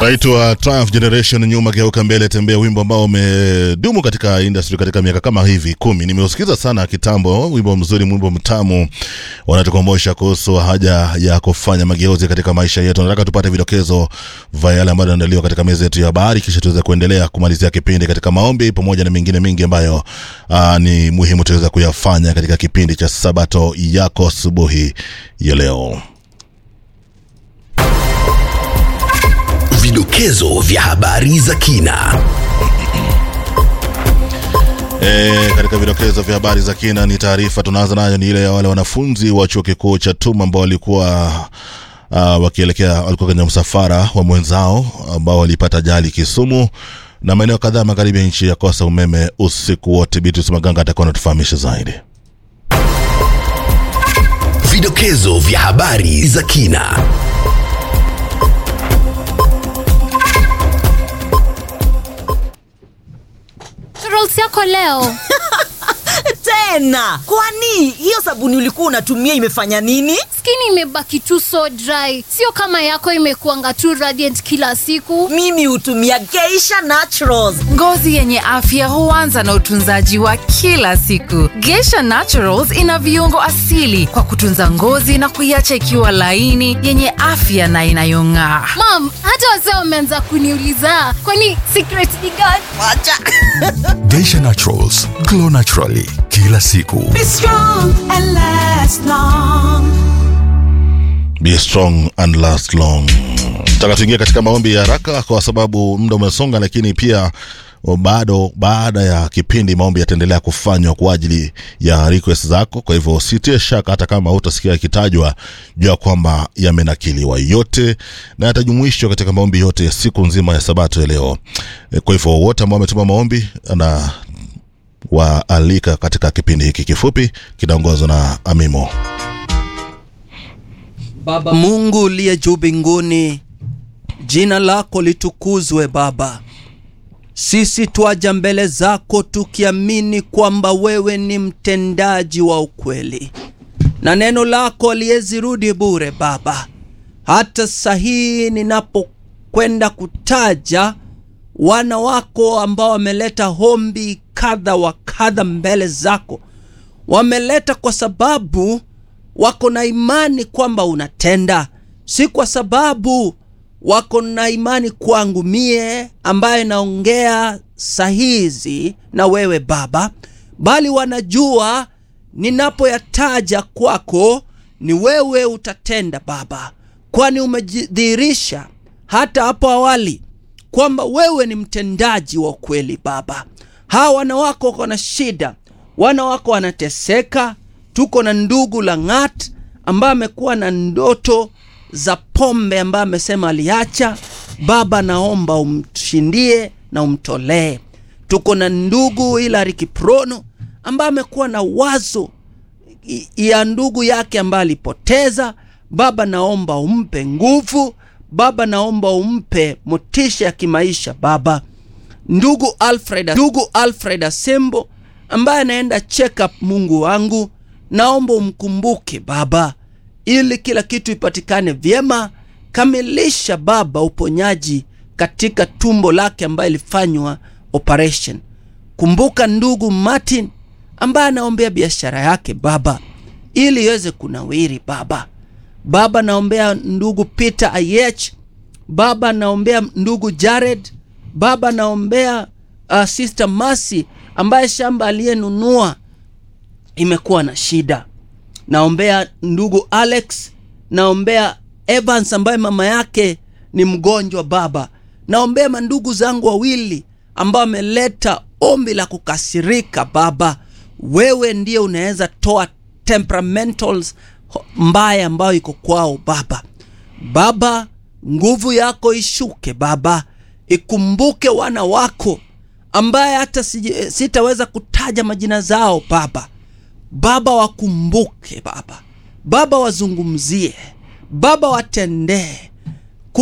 naitwa Triumph Generation, nyuma geuka mbele tembea, wimbo ambao umedumu katika industry katika miaka kama hivi kumi. Nimeusikiza sana kitambo, wimbo mzuri, wimbo mtamu, wanatukumbusha kuhusu haja ya kufanya mageuzi katika maisha yetu. Nataka tupate vidokezo vya yale ambayo yanaandaliwa katika meza yetu ya habari, kisha tuweze kuendelea kumalizia kipindi katika maombi pamoja na mengine mengi ambayo aa, ni muhimu tuweza kuyafanya katika kipindi cha Sabato yako asubuhi ya leo. Vidokezo vya habari za kina. E, katika vidokezo vya habari za kina ni taarifa tunaanza nayo ni ile ya wale wanafunzi wa chuo kikuu cha TUM ambao walikuwa uh, wakielekea walikuwa kwenye msafara wa mwenzao ambao walipata ajali Kisumu na maeneo kadhaa magharibi ya nchi yakosa umeme usiku wote. Beatrice Maganga atakuwa anatufahamisha zaidi. Vidokezo vya habari za kina. Rolls yako leo tena kwani hiyo sabuni ulikuwa unatumia imefanya nini skin imebaki tu so dry sio kama yako imekuanga tu radiant kila siku mimi hutumia geisha naturals Ngozi yenye afya huanza na utunzaji wa kila siku. Geisha Naturals ina viungo asili kwa kutunza ngozi na kuiacha ikiwa laini, yenye afya na inayong'aa. mam hata wazee wameanza kuniuliza kwani secret ni gani wacha Geisha Naturals, glow naturally kila siku. Be strong and last long. Be strong and last long. Nataka tuingie katika maombi ya haraka kwa sababu muda umesonga, lakini pia bado baada ya kipindi maombi yataendelea kufanywa kwa ajili ya request zako. Kwa hivyo usitie shaka, hata kama utasikia yakitajwa, jua kwamba yamenakiliwa yote na yatajumuishwa katika maombi yote ya siku nzima ya Sabato ya leo. E, Kwa hivyo wote ambao wametuma maombi na waalika katika kipindi hiki kifupi kinaongozwa na Amimo. Baba Mungu uliye juu mbinguni, jina lako litukuzwe Baba. Sisi twaja mbele zako tukiamini kwamba wewe ni mtendaji wa ukweli na neno lako aliyezirudi bure Baba. Hata sahihi ninapokwenda kutaja wana wako ambao wameleta hombi kadha wa kadha mbele zako, wameleta kwa sababu wako na imani kwamba unatenda, si kwa sababu wako na imani kwangu mie ambaye naongea sahizi na wewe Baba, bali wanajua ninapoyataja kwako ni wewe utatenda Baba, kwani umejidhihirisha hata hapo awali kwamba wewe ni mtendaji wa ukweli Baba. Hawa wana wako wako na shida, wana wako wanateseka. Tuko na ndugu Lang'at ambaye amekuwa na ndoto za pombe ambaye amesema aliacha. Baba, naomba umshindie na umtolee. Tuko na ndugu Hilary Kiprono ambaye amekuwa na wazo i- ya ndugu yake ambaye alipoteza. Baba, naomba umpe nguvu. Baba, naomba umpe motisha ya kimaisha. Baba, ndugu Alfred, ndugu Alfred Asembo ambaye anaenda check up, Mungu wangu, naomba umkumbuke Baba, ili kila kitu ipatikane vyema. Kamilisha Baba uponyaji katika tumbo lake ambaye ilifanywa operation. Kumbuka ndugu Martin ambaye anaombea biashara yake Baba, ili iweze kunawiri Baba. Baba, naombea ndugu Peter Ayech. Baba, naombea ndugu Jared. Baba, naombea uh, Sister Mercy ambaye shamba aliyenunua imekuwa na shida. Naombea ndugu Alex, naombea Evans ambaye mama yake ni mgonjwa Baba. Naombea mandugu zangu wawili ambao wameleta ombi la kukasirika Baba. Wewe ndiye unaweza toa temperamentals ho- mbaya ambayo iko kwao Baba. Baba, nguvu yako ishuke Baba, ikumbuke wana wako ambaye hata siji- sitaweza kutaja majina zao Baba. Baba wakumbuke Baba, Baba wazungumzie, Baba watendee,